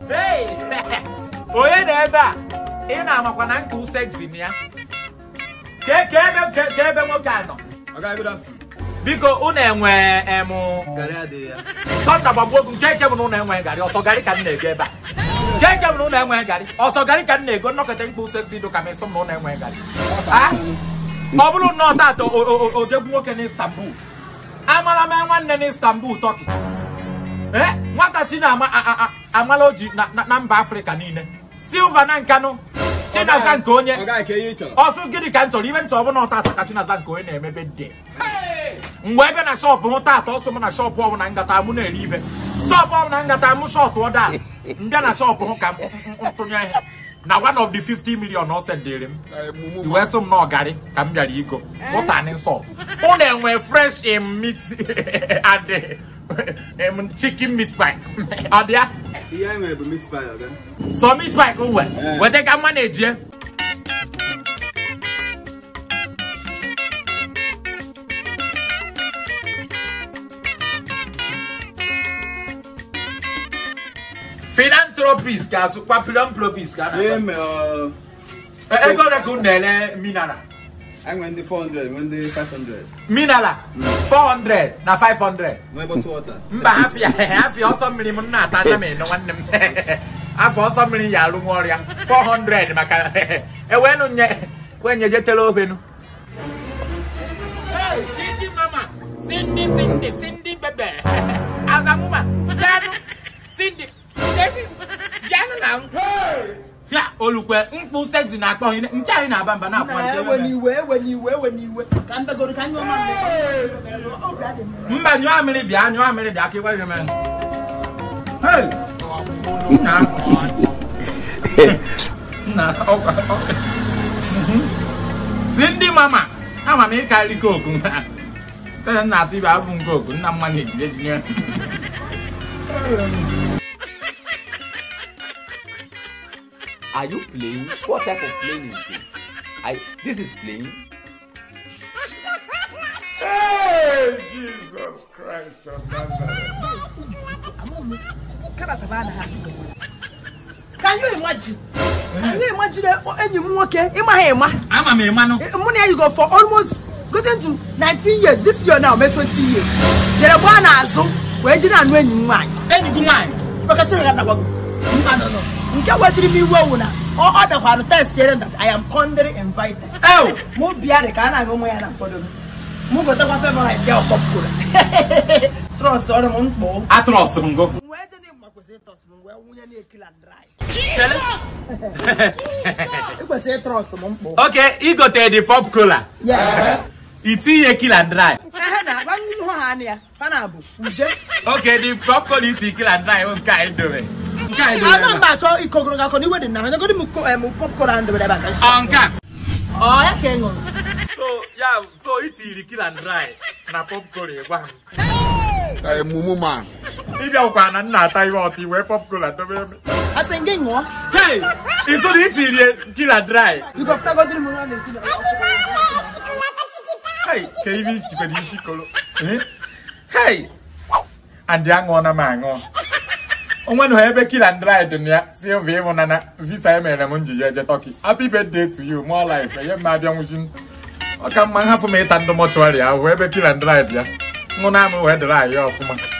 Hey! onye na ebe a ị na-amakwa na nke usexi na ya Ke- ka ebe ke- ka ebe nwoke a nọ Oga, good afternoon. biko unu enwe emụ Garị adịghị ya. tọnda gbagbo ogu nke eke bụ na unu enweghị garị ọsọ garị ka m na-ego ebe a nke eke bụ na unu enweghị garị ọsọ garị ka m na-ego nnọkọta mkpa usexi do ka m ịsụ m na unu enweghị garị Ah? ọ bụrụ nnọọ taata o- o- o- odegbu nwoke n'Istanbul amala m nwanne n'Istanbul Turkey ee nwata chi na-ama a- a- a- amala oji na- na na mba afrịka niile silva na nkanụ chinaza nke onye Oga, ka ihe ị chọrọ. ọsụ gịnị ka m chọrọ ibe nchọ ọbụla ọtata ka chinaza nke onye na-emebe de mgbe ebe na shọpụ hụ tata ọsọ m na shọpụ ọbụla ngata mụ na-eri ibe shọpụ ọbụla ngata mụ shọtụ ọda mbịa na shọpụ hụ ka m m- m tụnye ihe na one of the 50 million ọ sendịrị m iwe sị m na ọgarị ka m bịara igo ụtani nsọ unu enwe fresh in meat and em, chicken meat pie ọ dị ya Ihe anyị nwere bụ meat pie, oga. sọ meat pie ka o wee Eh. weta ka mma na-ejie philanthropist ga-azụkwa philanthropist ga Ihe mere, ọ, ego ole ka unu na-ele mineral anyị nwere ndị 400, nwee ndị 500. mineral 400 na 500 Nwee bottle water. mba afịa afịa ọsọ mmiri m na-ata anya m eno nwanne m afọ ọsọ mmiri ya alụ nwa ọrịa 400 maka ewenu nye wenye jetele obenu Cindy mama Cindy Cindy Cindy bebe azamuma bịanụ Cindy bịanụ na m ya olukwe mkpu sexy na-akpọ ihe nke anyị na-aba mba na na-akwalite ewe n'iwe ewe n'iwe ewe n'iwe ka m begoro ka anyị ọma obi adị m mba nyụọ mmiri bịa nyụọ mmiri bịa ka ịgwa m Hey! Nna nna ọkwa si ndị mama ama m ịkarị koku tere nna atụ ibe abụ koku nna mma na-ejide jinye Are you playing? What type of playing is this? I this is playing. Jesus Christ of Nazareth. karata ba na ha ka you imagine can you imagine enyi m nwoke ịma ha ịma ama m ịmanụ mụ na ya you go for almost getting to 19 years this year now mee 20 years jere gbaa n'azụ wee jiri anụ enyi m nwaanyị enyi gị nwaanyị Chibakachiri ya dagwago mba nọ nọ nke wetiri m iwe owu na ọ ọ dakwarụ test yere that I am cordially invited ew mụ bịa dị ka a na-aṅụ ụmụ ya na mkpọdo m mụ gotakwa favorit ya ọkpọpụrụ trọst ọrụ m mkpụ atrọs m go wee dị mma kwesịrị ịtọs m wee wunye na-ekila dry chere ịkwesịrị ịtrọst m mkpụ oke igote dị pop cola itinye kila dry ehe na agba ihu ha anya ya ha na-abụ uje oke dị pop cola iti kila dry bụ nke anyị dobe nke anyị dobe ana ebe mba achọ ikogoro gakọ na iwe dị na ha nyegodi m ko- em, popcorn ahụ dobere ebe a ka a. nsi. ọ nke a ọ ya ka ị ṅụrụ so ya so itiri kila dry na pop cola ịgwa m a mumu man. ịbịakwukwa na nna ata ihe ọtọ iwee pop cola dobe ebe asị gị ṅụọ hey iso na itiri kila dry bikọpụtagodiri m nwa na-ekwu na hey ka ibe ichikwere isi kolo Eh? hey andị aṅụọna m aṅụọ onwe na ebe kila dry dị na ya silva ịhụna na visa emere m nji ya eje tọki happy birthday to you more life enye m abịa nwụchi ọ ka mma nhafụ m ịta ndụ mọchụarị ahụ ebe kila dry bịa nwụ na amụ wee dịrị anyị ọfụma